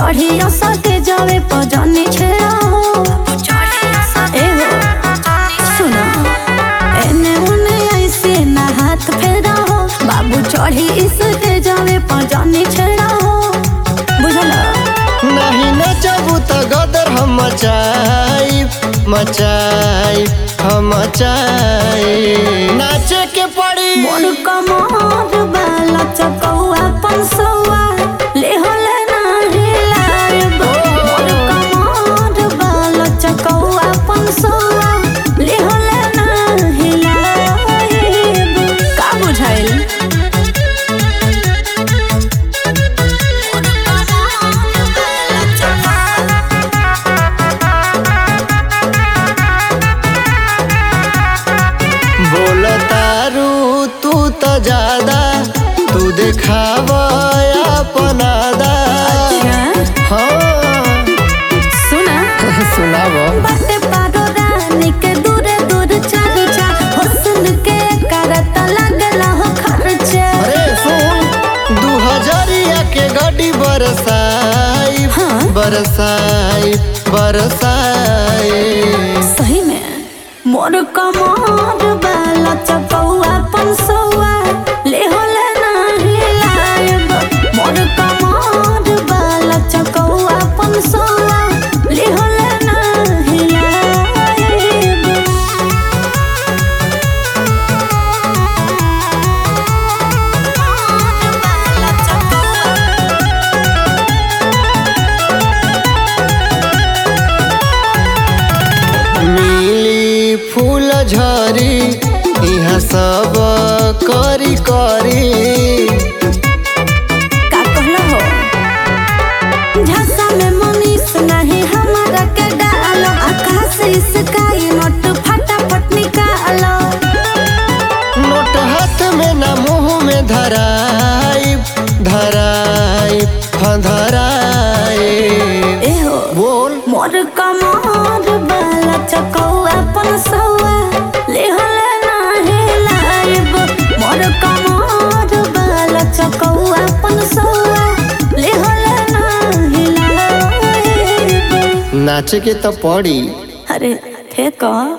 चढ़िया सटे जावे पजानी छेड़ा हो ए हो सुना एने उने ऐसे ना हाथ फेरा हो बाबू चढ़ी इसके जावे पजानी छेड़ा हो बुझला नहीं नचबू त गदर हम मचाई मचाई हम मचाई नाचे के पड़ी मोर कमर बाला चकौआ पंसौआ ले होले नाही लायब मोर कमर बाला चकौआ पंसौआ ले होले नाही लायब का बुझाइल बोल तारू तू त ज्यादा तू देखाव अपनादा हाँ सुना सुनाव बाटे पारो रानी के दूरे दूर चर्चा हुस्न के करत लगला हो खर्चा अरे सुन दू हजारिया के गाड़ी बरसाई हाँ? बरसाई बरसाई सही में मोर कमर बाला चकौआ पंसौआ ले होले नाही लायब मोर कमर बाला चकौआ पंसौआ ले होले नाही लायब मिली फूल झरी यहाँ सब करी करी का कहला हो झसा में मनीष नहीं हमारा के डालो आकाश स्काई नोट फटाफट निकालो नोट हाथ में न मुंह में धराई धराई हाँ धराई एहो बोल मोर कमर बाला चकौआ पंसौआ ले होले नाही लायब मोर कमर बाला चकौआ पंसौआ ले होले नाही लायब नाचे के तो पड़ी अरे थे का